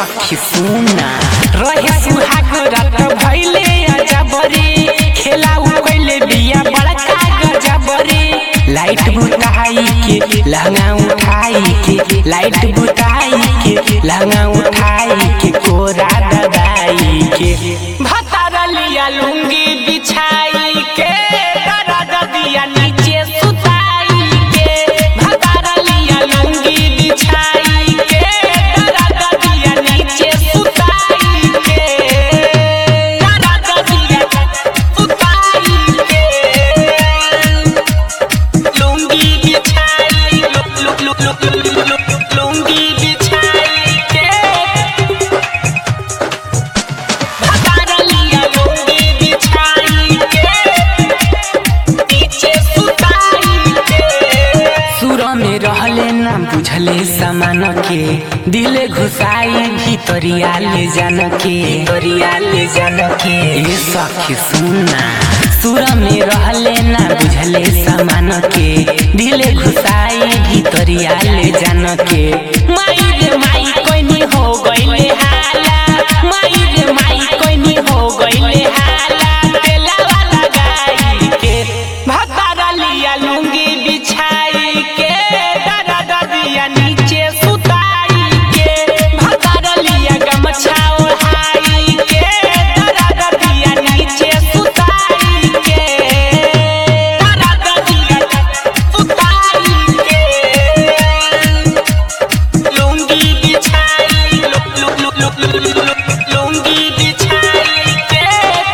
सखी सुना रहे सुहाग रात भइले अजबरी खेला उ कइले बिया बड़का गजबरी लाइट बुताई के लहंगा उठाई के लाइट बुताई के लहंगा उठाई के कोरा दबाई के भतारा लिया लुंगी बिछाई के दर्द दिया नीचे सुताई के भतारा लिया लुंगी बिछाई के दर्द दिया नीचे सुताई के दर्द दिया सुताई के लुंगी बिछाई लु- लु- लु- लु- लु- लु- लुंगी बिछाई के भतारा लिया लुंगी बिछाई के नीचे सुताई के सुर में रहले ना बुझले समान के दिले घुसाई भितरिया ले जान के भितरिया ले जान के ए सखी सुना सुर में रहले ना बुझले समान के दिले घुसाई भितरिया ले जान के माई रे माई कोइनी हो गइले हाला माई रे माई कोइनी हो गइले हाला तेला वाला गाई के भतारा लिया लुंगी बिछाई के दादा दादिया नीचे सुताई के भतारा लिया गमछा ओढ़ाई के दादा दादिया नीचे सुताई के दादा दादिया सुताई के लुंगी बिछाई लु- लु- लु- लु- लु- लु- लु- लुंगी बिछाई के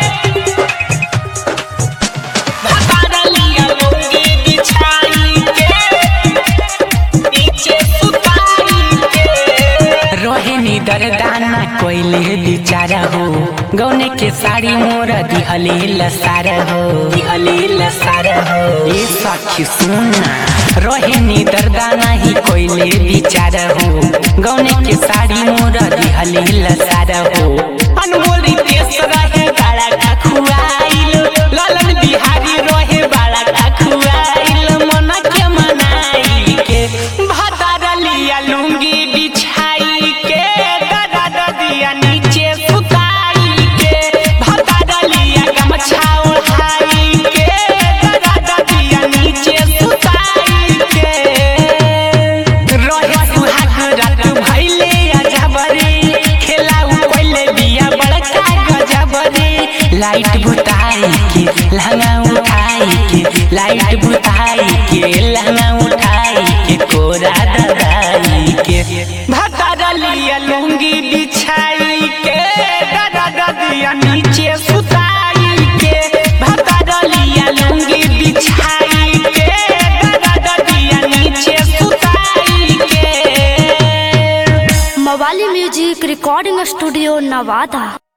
भतारा लिया लुंगी बिछाई के नीचे सुताई के रोहे नी दरदाना कोइले बिचारा हो गौने के साड़ी मोरा दिहले लसार हो दिहले लसार हो ए सखी सुना रोहे नी दरदाना ही कोइले बिचारा हो गौने के साड़ी मोरा दिहले लसार हो अनमोल रितेश रहे बाड़ा का खुआइल ललन बिहारी रहे बाड़ा का खुआइल मन के मनाई के भतारा लिया लुंगी बिछाई के दादा दादिया नीचे सुताई के भतारा लिया गमछा ओढ़ाई के दादा दादिया नीचे सुताई के रहे सुहाग रात भइले अजबरी खेला उ कइले बिया बड़का गजबरी लाइट बुताई के लहंगा उठाई के लाइट बुताई के लहंगा उठाई के कोरा दबाई के भतारा लिया लुंगी बिछाई के दादा दादिया नीचे सुताई के भतारा लिया लुंगी बिछाई के दादा दादिया नीचे सुताई के मवाली म्यूजिक रिकॉर्डिंग स्टूडियो नवादा